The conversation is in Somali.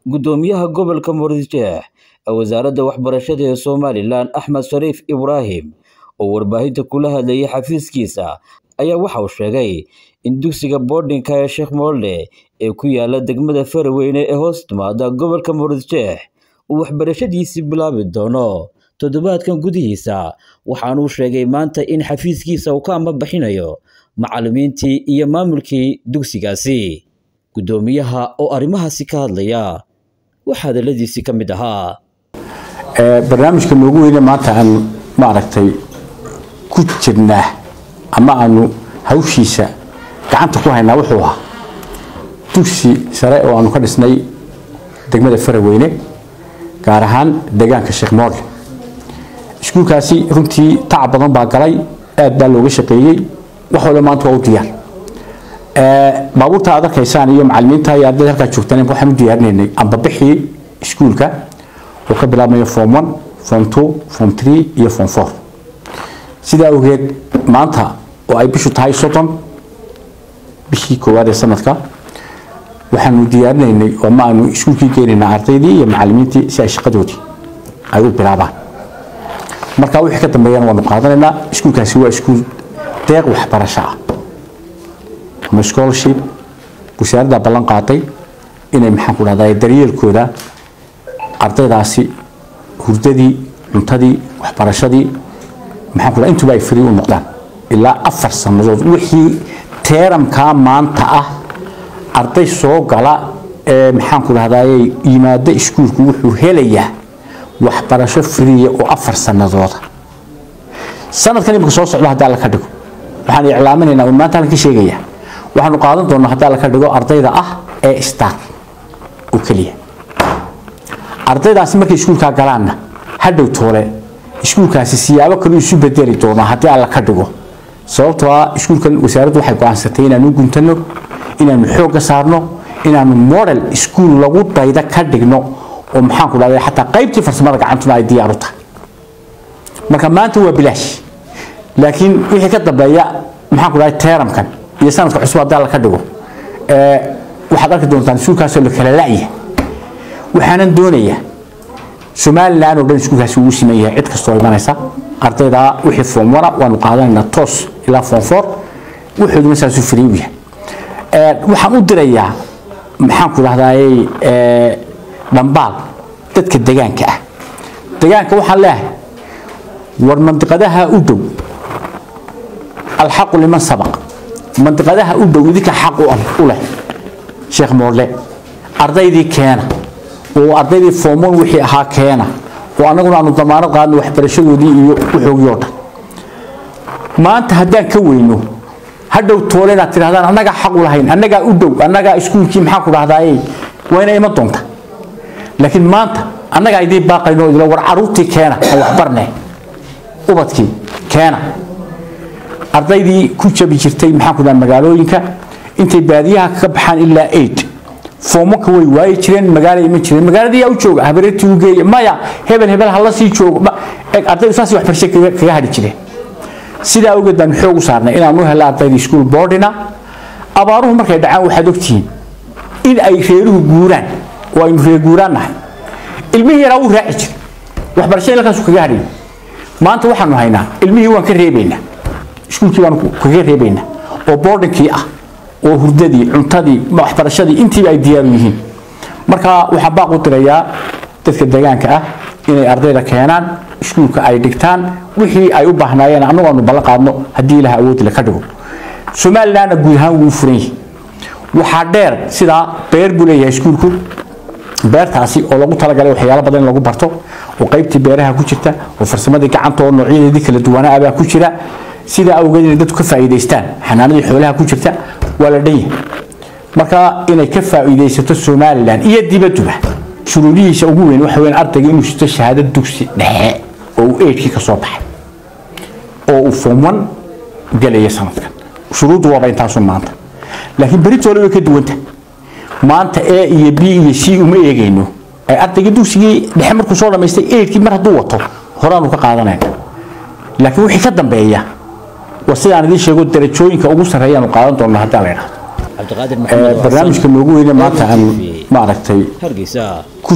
Guddoomiyaha gobolka Murujeex ee wasaaradda waxbarashada ee Somalilan Axmed Shariif Ibraahim oo warbaahinta kula hadlayay xafiiskiisa ayaa waxa uu sheegay in dugsiga boardingka ee Sheekh Moole ee ku yaala degmada Faraweyne ee hoos timaada gobolka Murujeex uu waxbarashadiisii bilaabi doono toddobaadkan gudihiisa waxaanuu sheegay maanta in xafiiskiisa uu ka ambabixinayo macallimiintii iyo maamulkii dugsigaasi guddoomiyaha oo arrimahaasi ka hadlaya waxaa hadaladiisii ka mid ahaa barnaamijka noogu weyne maanta aanu maaragtay ku jirnaa ama aanu hawshiisa gacanta ku haynaa wuxuu ahaa dugsi sare oo aanu ka dhisnay degmada faraweyne gaar ahaan deegaanka sheekh moole iskuulkaasi runtii tacab badan baa galay aad baa looga shaqeeyey wax walba maanta waa u diyaar baabuurta aad arkaysaan iyo macallimiinta iyo ardayda halkaa joogtaan waxaan u diyaarinaynay ambabixii iskuulka oo ka bilaabmaya form one form two form three iyo form four sidaa awgeed maanta oo ay bishu tahay soddon bishii koowaad ee sanadka waxaanu diyaarinaynay oo ma aanu iskuulkii geenaynaa ardaydii iyo macallimiintii si ay shaqadoodii ay u bilaabaan marka wixii ka dambeeyana waanu qaadanaynaa iskuulkaasi waa iskuul deeq waxbarasho ah ama scholarship wasaaradda ballan qaaday inay maxaan ku dhahdaa daryeelkooda ardaydaasi hurdadii cuntadii waxbarashadii maxaan ku dhahdaa intuba ay free u noqdaan ilaa afar sannadood wixii teeramkaa maanta ah arday soo gala ee maxaan ku dhahdaa yimaada iskuulku wuxuu helayaa waxbarasho friya oo afar sannadooda sanadkan imika soo socdo haddii alla ka dhigo waxaan iclaaminaynaa un maanta halkan ka sheegayaa waxaanu qaadan doonaa haddii alla ka dhigo ardayda ah ee star oo keliya ardaydaasi markay iskuulkaa galaanna hadhow toole iskuulkaasi siyaabo kale isu bedeli doonaa haddii alla ka dhigo sababtoo ah iskuulkan wasaaraddu waxay go-aansatay inaanu guntano inaanu xoogga saarno inaanu model iskuul lagu dayda ka dhigno oo maxaan ku dhahday xataa qaybtii farsamada gacantuna ay diyaar u tahay marka maanta waa bilaash laakiin wixii ka dambeeya maxaan ku dhahday teeramkan iyo sanadka cusub haddii alla ka dhigo waxaad arki doontaan iskuulkaasoo la kala la'ya waxaanan doonayaa somalilan oo dhan iskuulkaasi ugu siman yahay cid kastoo imanaysa ardayda wixii form one waanu qaadanaynaa toos ilaa form four wuxuuduna saasuu free u yahay waxaan u dirayaa maxaan ku dhahdaayey dhambaal dadka degaanka ah degaanka waxaan leeyahay war mandiqadaha u dhow alxaqu liman sabaq mandiqadaha u dhow idinka xaq u leh sheekh moorle ardaydii keena oo ardaydii foomon wixii ahaa keena oo annaguna aanu damaanad qaadno waxbarashadoodii iyo wuxoogii oo dhan maanta haddaan ka weyno hadhow toole inaad tidhahdaan annagaa xaq u lahayn annagaa u dhow annagaa iskuulkii maxaan ku dhahdaaye waa ina iman doonta laakiin maanta annagaa idiin baaqayno idilo war caruurtii keena aan waxbarne ubadkii keena ardaydii ku jabi jirtay maxaan ku dhaha magaalooyinka intay baadiyaha ka baxaan ilaa eight foomanka way waayi jireen magaala iman jireen magaaladii yaa u jooga habareertii u geeya maya hebel hebel hala sii joogo ardaydu saas waxbarasho kaga hadhi jireen sidaa awgeed baan xoog u saarnay inaan u helo ardaydii school boardina abaaruhu markay dhacaan waxaad ogtihiin in ay reeruhu guuraan oo aynu reer guuraan nahay ilmihii yaraa wuu raaci jir waxbarashada halkaasu kaga hadhay maanta waxaanu haynaa ilmihii waan ka reebaynaa iskuulkii baanu kaga reebaynaa oo boardinkii ah oo hurdadii cuntadii waxbarashadii intiiba ay diyaaru yihiin marka waxaan baaq u dirayaa dadka deegaanka ah inay ardayda keenaan iskuulka ay dhigtaan wixii ay u baahnaayeen annagu aanu ballan qaadno haddii ilaha awoodile ka dhigo somalilanna guud ahaan wuu furan yahay waxaa dheer sidaa beer buu leeyahay iskuulku beertaasi oo lagu talagalay waxyaalo badan in lagu barto oo qaybtii beeraha ku jirta oo farsamadii gacanta oo noocyadeedii kala duwanaa baa ku jira sidaa awgeed inay dadku ka faa'iidaystaan xanaanadii xoolaha ku jirta waa la dhan yahay marka inay ka faa'iidaysato somalilan iyo dibadduba shuruudihiisa ugu weyn waxa weyn ardayga inuu sito shahaado dugsi dhexe oo uu eedkii ka soo baxay oo uu form one gelaya sanadkan shuruuddu waaba intaasun maanta laakiin beritoole way ka duwanta maanta a iyo b iyo c uma eegayno ay ardayga dugsigii dhexe markuu soo dhammaystay eedkii mar hadduu wato horaanu ka qaadanayna laakiin wixii ka dambeeya waa sidaan idiin sheego darajooyinka ugu sarreeyaanu qaadan doonno haddii la idhahdo cabdiqaadir maxamed barnaamijka noogu weyne maanta aanu maaragtay hargeysa